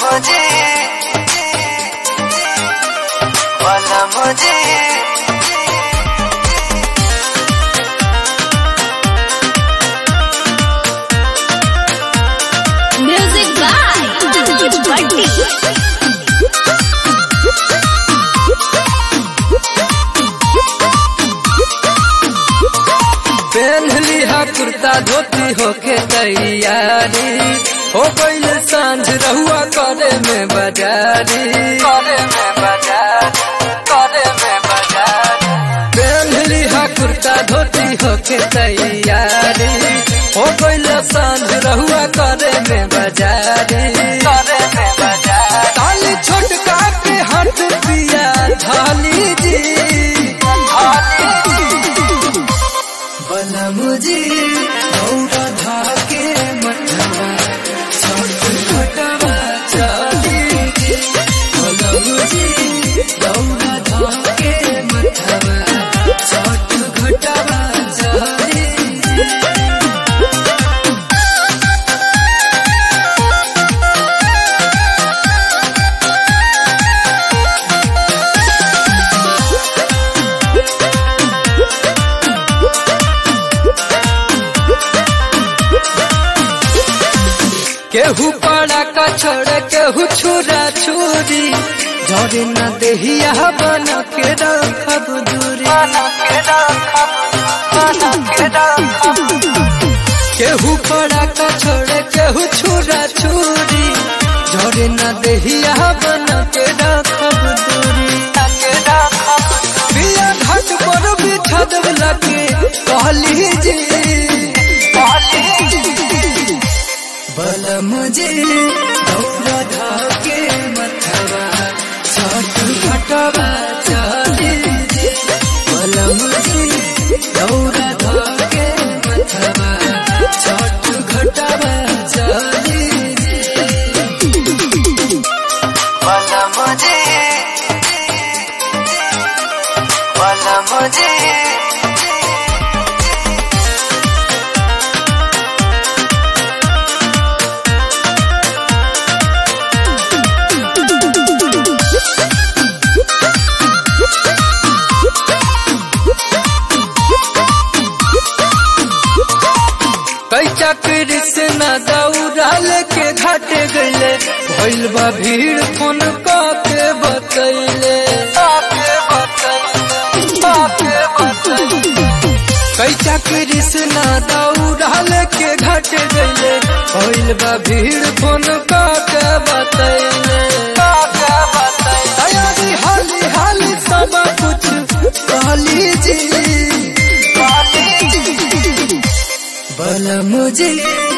मुझे वाला मुझे Music by Bunty. पहन लिहा कुर्ता धोती होके तैयारी हो गईल सांझ रहुआ करे में बाजारी करे में बाजार करे में बाजार पहन लिहा कुर्ता धोती होके तैयारी हो गईल सांझ रहुआ करे में बाजारी करे में बाजार ताली छोटका के हाथ पिया थाली जी बना मुझे दौड़ा धाके मठवा छोट घटवा चाली जी बना मुझे दौड़ा धाके मठवा छोट घटवा चाली जी केहू पड़ा का छोड़ केहू छुरा छुरी झरे न देहिया बन के रखब दूरी बना के रखब बना के रखब केहू पड़ा का छोड़ केहू छुरा छुरी झरे न देहिया बन के रखब दूरी के रखब बिया घाट पर बिठा देव लगे कहली जी बल मुझे दौड़ा धाके मथवा छठ घटवा चली जी बल मुझे दौड़ा धाके मथवा छठ घटवा चली जी वाला मुझे वाला मुझे कई चक्र से न दौड़ाल के घाट गईले भइल बा भीड़ फोन के बतैले आपके बताइए आपके बताइए कई चक्र से न दौड़ाल के घाट गईले भइल बा भीड़ फोन के बतैले आपके बताइए तैयारी हाली हाली सब कुछ कहली जी बल मुझे